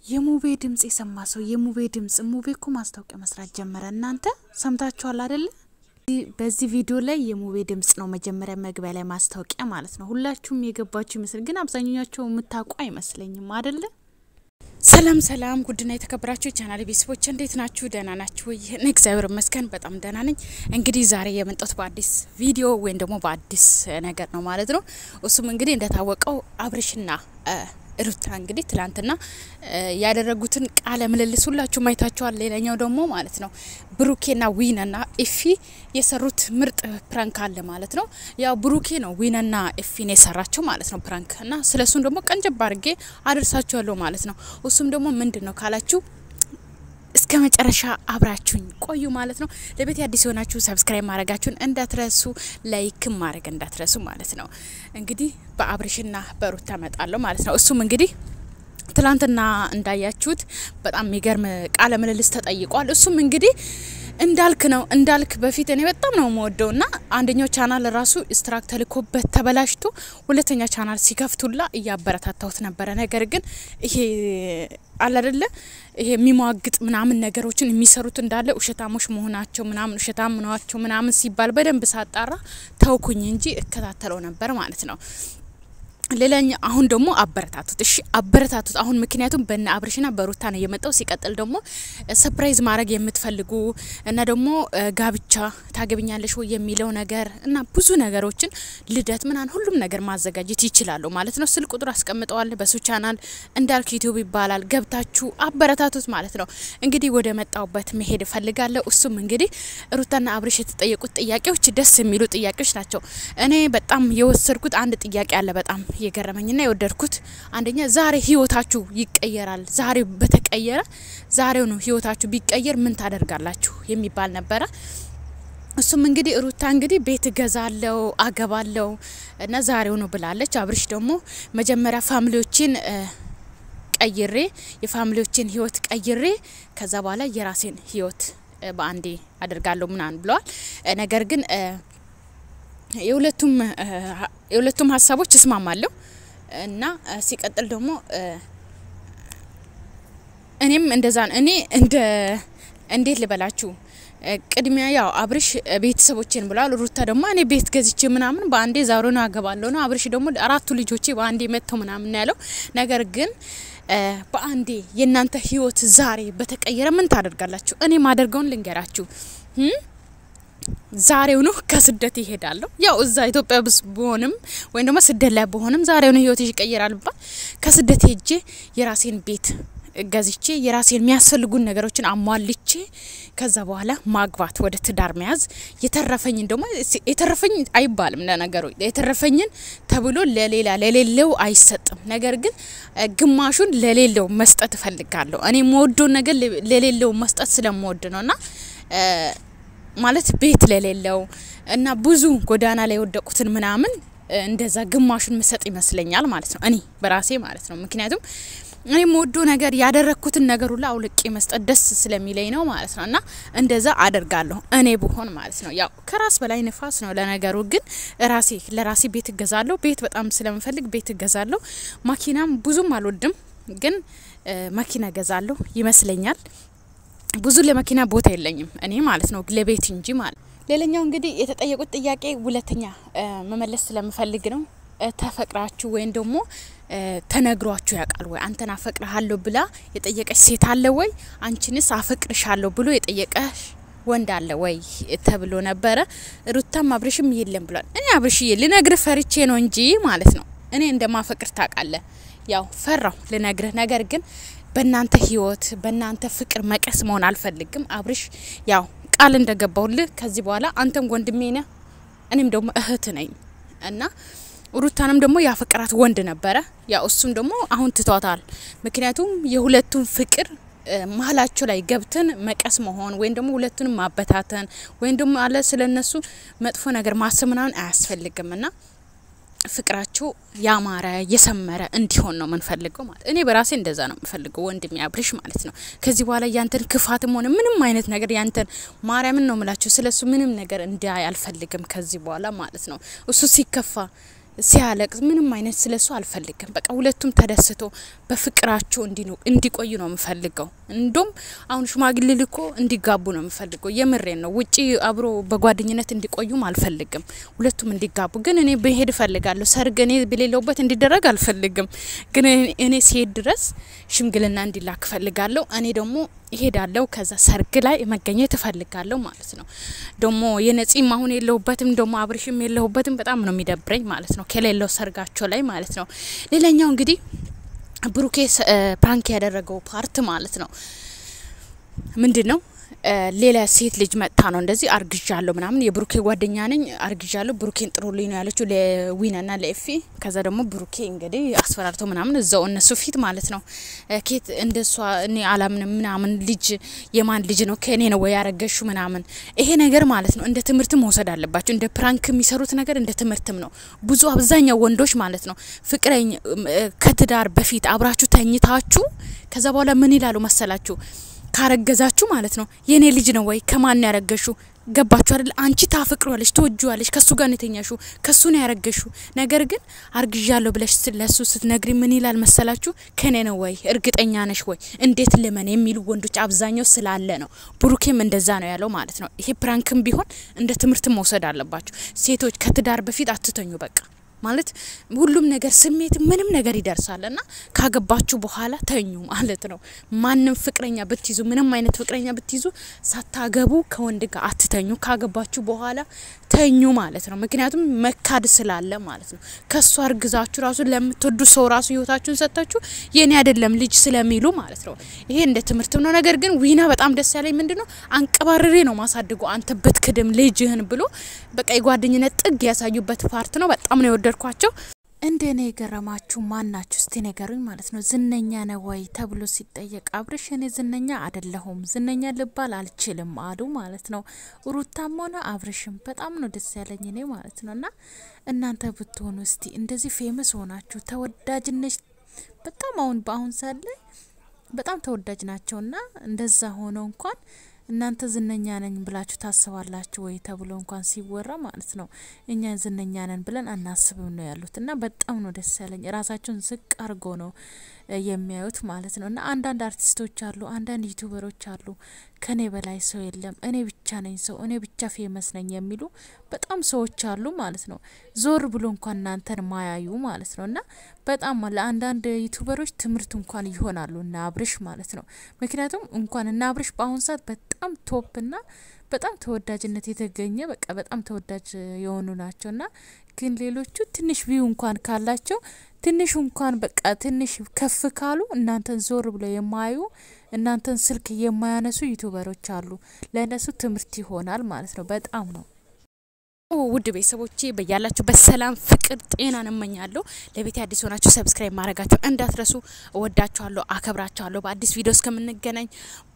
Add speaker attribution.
Speaker 1: የሙቤ ድምጽ የሰማ ሰው የሙቤ ድምጽ ሙቤ እኮ ማስታወቂያ መስራት ጀመረ። እናንተ ሰምታችኋል አይደለ? በዚህ ቪዲዮ ላይ የሙቤ ድምጽ ነው መጀመሪያ መግቢያ ላይ ማስታወቂያ ማለት ነው። ሁላችሁም የገባችሁ ይመስል ግን አብዛኛቸው የምታውቁ አይመስለኝም አይደለ? ሰላም ሰላም፣ ጉድና የተከበራችሁ የቻናል ቤተሰቦች እንዴት ናችሁ? ደህና ናችሁ ወይ? እኔ እግዚአብሔር ይመስገን በጣም ደህና ነኝ። እንግዲህ ዛሬ የመጣሁት በአዲስ ቪዲዮ ወይም ደግሞ በአዲስ ነገር ነው ማለት ነው። እሱም እንግዲህ እንደታወቀው አብርሽና ሩታ እንግዲህ ትላንትና ያደረጉትን ቃለ ምልልስ ሁላችሁም አይታችኋል። ሌላኛው ደግሞ ማለት ነው ብሩኬና ዊነና ኤፊ የሰሩት ምርጥ ፕራንክ አለ ማለት ነው። ያው ብሩኬ ነው ዊነና ኤፊን የሰራቸው ማለት ነው ፕራንክ እና ስለሱም ደግሞ ቀንጨብ አድርጌ አደርሳችኋለሁ ማለት ነው። እሱም ደግሞ ምንድን ነው ካላችሁ እስከ መጨረሻ አብራችሁኝ ቆዩ ማለት ነው። ለቤት አዲስ የሆናችሁ ሰብስክራይብ ማድረጋችሁን እንዳትረሱ፣ ላይክም ማድረግ እንዳትረሱ ማለት ነው። እንግዲህ በአብርሽና በሩታ መጣለሁ ማለት ነው። እሱም እንግዲህ ትላንትና እንዳያችሁት በጣም የሚገርም ቃለ ምልልስ ተጠይቋል። እሱም እንግዲህ እንዳልክ ነው እንዳልክ በፊት እኔ በጣም ነው የምወደው ና አንደኛው ቻናል ራሱ ስትራክ ተልኮበት ተበላሽቶ ሁለተኛ ቻናል ሲከፍቱላ እያበረታታሁት ነበረ። ነገር ግን ይሄ አለ አይደለ ይሄ የሚሟግጥ ምናምን ነገሮችን የሚሰሩት እንዳለ ውሸታሞች መሆናቸው ምናምን ውሸታም ናቸው ምናምን ሲባል በደንብ ሳጣራ ተውኩኝ እንጂ እከታተለው ነበር ማለት ነው። ሌላኛ አሁን ደግሞ አበረታቱት፣ እሺ አበረታቱት። አሁን ምክንያቱም በነ አብርሽና በሩታ ነው የመጣው። ሲቀጥል ደግሞ ሰፕራይዝ ማድረግ የምትፈልጉ እና ደግሞ ጋብቻ ታገብኛለሽ ወይ የሚለው ነገር እና ብዙ ነገሮችን ልደት ምናን ሁሉም ነገር ማዘጋጀት ይችላሉ ማለት ነው። ስልክ ቁጥር አስቀምጠዋል በሱ ቻናል እንዳልክ ዩቲዩብ ይባላል። ገብታችሁ አበረታቱት ማለት ነው። እንግዲህ ወደ መጣውበት መሄድ እፈልጋለሁ። እሱም እንግዲህ ሩታና አብርሽ የተጠየቁት ጥያቄዎች ደስ የሚሉ ጥያቄዎች ናቸው። እኔ በጣም የወሰድኩት አንድ ጥያቄ አለ በጣም የገረመኝና የወደድኩት አንደኛ ዛሬ ህይወታችሁ ይቀየራል። ዛሬ በተቀየረ ዛሬው ነው ህይወታችሁ ቢቀየር ምን ታደርጋላችሁ የሚባል ነበረ። እሱም እንግዲህ ሩታ እንግዲህ ቤት እገዛለው አገባለው እና ዛሬው ነው ብላለች። አብርሽ ደግሞ መጀመሪያ ፋሚሊዎችን ቀይሬ የፋሚሊዎችን ህይወት ቀይሬ ከዛ በኋላ የራሴን ህይወት በአንዴ አደርጋለሁ ምናምን ብለዋል። ነገር ግን የሁለቱም የሁለቱም ሀሳቦች እስማማለሁ እና ሲቀጥል ደግሞ እኔም እንደዛ ነው። እኔ እንደ እንዴት ልበላችሁ ቅድሚያ ያው አብርሽ ቤተሰቦቼን ብለዋል። ሩታ ደግሞ እኔ ቤት ገዝቼ ምናምን በአንዴ ዛሬ ነው አገባለሁ ነው። አብርሽ ደግሞ አራቱ ልጆቼ በአንዴ መጥተው ምናምን ያለው ነገር ግን በአንዴ የእናንተ ህይወት ዛሬ በተቀየረ ምን ታደርጋላችሁ? እኔ ማደርገውን ልንገራችሁ ዛሬው ነው ከስደት ይሄዳለሁ። ያው እዛ ኢትዮጵያ ብስ በሆንም ወይም ደግሞ ስደት ላይ በሆንም ዛሬው ነው ህይወት ይቀየራል ባል ከስደት ሄጄ የራሴን ቤት ገዝቼ የራሴን የሚያስፈልጉን ነገሮችን አሟልቼ ከዛ በኋላ ማግባት ወደ ትዳር መያዝ የተረፈኝን ደግሞ የተረፈኝ አይባልም ለነገሩ የተረፈኝን ተብሎ ለሌላ ለሌለው አይሰጥም። ነገር ግን ግማሹን ለሌለው መስጠት እፈልጋለሁ። እኔ የምወደውን ነገር ለሌለው መስጠት ስለምወድ ነውና ማለት ቤት ለሌለው እና ብዙ ጎዳና ላይ የወደቁትን ምናምን እንደዛ ግማሹን ምሰጥ ይመስለኛል ማለት ነው። እኔ በራሴ ማለት ነው። ምክንያቱም እኔ የምወደው ነገር ያደረግኩትን ነገር ሁላ አውልቄ መስጠት ደስ ስለሚለኝ ነው ማለት ነው። እና እንደዛ አደርጋለሁ እኔ ብሆን ማለት ነው። ያው ከራስ በላይ ንፋስ ነው ለነገሩ። ግን ራሴ ለራሴ ቤት እገዛለሁ። ቤት በጣም ስለምፈልግ ቤት እገዛለሁ። ማኪናም ብዙም አልወድም፣ ግን መኪና እገዛለሁ ይመስለኛል። ብዙ ለመኪና ቦታ የለኝም እኔ ማለት ነው ለቤት እንጂ ማለት ሌላኛው እንግዲህ የተጠየቁት ጥያቄ ሁለተኛ መመለስ ስለምፈልግ ነው ተፈቅራችሁ ወይም ደግሞ ተነግሯችሁ ያውቃል ወይ አንተን አፈቅርሃለሁ ብላ የጠየቀች ሴት አለ ወይ አንቺንስ አፈቅርሻለሁ ብሎ የጠየቀሽ ወንድ አለ ወይ ተብሎ ነበረ ሩታም አብርሽም የለም ብሏል እኔ አብርሽዬ ልነግርህ ፈርቼ ነው እንጂ ማለት ነው እኔ እንደማፈቅር ታውቃለህ ያው ፈራው ልነግርህ ነገር ግን በእናንተ ህይወት በእናንተ ፍቅር መቀስ መሆን አልፈልግም። አብርሽ ያው ቃል እንደገባውልህ ከዚህ በኋላ አንተም ወንድሜ ነህ፣ እኔም ደግሞ እህት ነኝ እና ሩታንም ደግሞ ያፈቅራት ወንድ ነበረ። ያው እሱም ደግሞ አሁን ትቷታል። ምክንያቱም የሁለቱም ፍቅር መሀላቸው ላይ ገብተን መቀስ መሆን ወይም ደግሞ ሁለቱንም ማበታተን ወይም ደግሞ አለ ስለነሱ መጥፎ ነገር ማሰብ ምናምን አያስፈልግም እና ፍቅራቸው ያማረ የሰመረ እንዲሆን ነው የምንፈልገው ማለት እኔ በራሴ እንደዛ ነው የምፈልገው ወንድሜ አብርሽ ማለት ነው። ከዚህ በኋላ ያንተን ክፋትም ሆነ ምንም አይነት ነገር ያንተን ማርያምን ነው ምላቸው ስለሱ ምንም ነገር እንዳይ አልፈልግም ከዚህ በኋላ ማለት ነው። እሱ ሲከፋ ሲያለቅስ ምንም አይነት ስለሱ አልፈልግም። በቃ ሁለቱም ተደስቶ በፍቅራቸው እንዲቆዩ ነው የምፈልገው። እንዲሁም አሁን ሽማግሌ ልኮ እንዲጋቡ ነው የምፈልገው። የምሬን ነው። ውጪ አብሮ በጓደኝነት እንዲቆዩም አልፈልግም። ሁለቱም እንዲጋቡ ግን እኔ ብሄድ እፈልጋለሁ። ሰርግ እኔ በሌለውበት እንዲደረግ አልፈልግም። ግን እኔ ሲሄድ ድረስ ሽምግልና እንዲላክ እፈልጋለሁ። እኔ ደግሞ ይሄዳለሁ ከዛ ሰርግ ላይ መገኘት እፈልጋለሁ ማለት ነው። ደግሞ የነጺም አሁን የለሁበትም፣ ደግሞ አብርሽም የለሁበትም። በጣም ነው የሚደብረኝ ማለት ነው ከሌለው ሰርጋቸው ላይ ማለት ነው። ሌላኛው እንግዲህ ብሩኬ ፕራንክ ያደረገው ፓርት ማለት ነው ምንድን ነው? ሌላ ሴት ልጅ መጥታ ነው እንደዚህ አርግዣለሁ ምናምን የብሩኬ ጓደኛ ነኝ አርግዣለሁ ብሩኬን ጥሩልኝ ነው ያለችው ለዊናና ለኤፊ። ከዛ ደግሞ ብሩኬ እንግዲህ አስፈራርተው ምናምን እዛው እነሱ ፊት ማለት ነው ኬት እንደሷ እኔ አላምንም ምናምን ልጅ የማን ልጅ ነው ከእኔ ነው ወይ ያረገሹ ምናምን። ይሄ ነገር ማለት ነው እንደ ትምህርት መውሰድ አለባቸው። እንደ ፕራንክ የሚሰሩት ነገር እንደ ትምህርትም ነው። ብዙ አብዛኛው ወንዶች ማለት ነው ፍቅረኝ ከትዳር በፊት አብራችሁ ተኝታችሁ ከዛ በኋላ ምን ይላሉ መሰላችሁ ካረገዛችሁ ማለት ነው የኔ ልጅ ነው ወይ ከማን ያረገሹ ገባችሁ አይደል? አንቺ ታፈቅሯለሽ፣ ትወጂዋለሽ፣ ከሱ ጋር ነው የተኛሹ፣ ከሱ ነው ያረገሹ። ነገር ግን አርግዣለሁ ብለሽ ለሱ ስትነግሪ ምን ይላል መሰላችሁ? ከኔ ነው ወይ እርግጠኛ ነሽ ወይ እንዴት ልመን የሚሉ ወንዶች አብዛኛው ስላለ ነው። ብሩኬም እንደዛ ነው ያለው ማለት ነው። ይሄ ፕራንክም ቢሆን እንደ ትምህርት መውሰድ አለባችሁ። ሴቶች ከትዳር በፊት አትተኙ በቃ ማለት ሁሉም ነገር ስሜት ምንም ነገር ይደርሳል እና ካገባችሁ በኋላ ተኙ ማለት ነው። ማንም ፍቅረኛ ብትይዙ ምንም አይነት ፍቅረኛ ብትይዙ ሳታገቡ ከወንድ ጋር አትተኙ። ካገባችሁ በኋላ ተኙ ማለት ነው። ምክንያቱም መካድ ስላለ ማለት ነው። ከሱ አርግዛችሁ ራሱ ለምትወዱ ሰው ራሱ ህይወታችሁን ሰጥታችሁ የኔ አይደለም ልጅ ስለሚሉ ማለት ነው። ይሄ እንደ ትምህርት ነው። ነገር ግን ዊና በጣም ደስ ያለኝ ምንድን ነው አንቀባርሬ ነው ማሳድጎ አንተ ብትክድም ልጅህን ብሎ በቃ የጓደኝነት ጥግ ያሳዩበት ፓርት ነው። በጣም ነው የወደድኳቸው። እንደ እኔ የገረማችሁ ማን ናችሁ? እስቲ ነገሩኝ ማለት ነው። ዝነኛ ነው ወይ ተብሎ ሲጠየቅ አብርሽ እኔ ዝነኛ አይደለሁም ዝነኛ ልባል አልችልም አሉ ማለት ነው። ሩታም ሆነ አብርሽም በጣም ነው ደስ ያለኝ እኔ ማለት ነው። እና እናንተ ብትሆኑ እስቲ እንደዚህ ፌመስ ሆናችሁ ተወዳጅነት በጣም አሁን በአሁን ሳለ በጣም ተወዳጅ ናቸውና እንደዛ ሆነው እንኳን እናንተ ዝነኛ ነኝ ብላችሁ ታስባላችሁ ወይ ተብሎ እንኳን ሲወራ ማለት ነው። እኛ ዝነኛ ነን ብለን አናስብም ነው ያሉት እና በጣም ነው ደስ ያለኝ። ራሳቸውን ዝቅ አድርጎ ነው የሚያዩት ማለት ነው። እና አንዳንድ አርቲስቶች አሉ፣ አንዳንድ ዩቱበሮች አሉ ከኔ በላይ ሰው የለም፣ እኔ ብቻ ነኝ ሰው፣ እኔ ብቻ ፌመስ ነኝ የሚሉ በጣም ሰዎች አሉ ማለት ነው። ዞር ብሎ እንኳን እናንተን ማያዩ ማለት ነው። እና በጣም ለአንዳንድ ዩቱበሮች ትምህርት እንኳን ይሆናሉ እና አብርሽ ማለት ነው። ምክንያቱም እንኳን እና አብርሽ በአሁኑ ሰዓት በጣም ቶፕ እና በጣም ተወዳጅነት የተገኘ በቃ በጣም ተወዳጅ የሆኑ ናቸው እና ግን ሌሎቹ ትንሽ ቪው እንኳን ካላቸው ትንሽ እንኳን በቃ ትንሽ ከፍ ካሉ እናንተን ዞር ብለው የማያዩ እናንተን ስልክ የማያነሱ ዩቱበሮች አሉ። ለእነሱ ትምህርት ይሆናል ማለት ነው። በጣም ነው ውድ ቤተሰቦቼ በያላችሁ በሰላም ፍቅር ጤናን እመኛለሁ። ለቤት አዲስ ሆናችሁ ሰብስክራይብ ማድረጋችሁን እንዳትረሱ። እወዳችኋለሁ፣ አከብራችኋለሁ። በአዲስ ቪዲዮ እስከምንገናኝ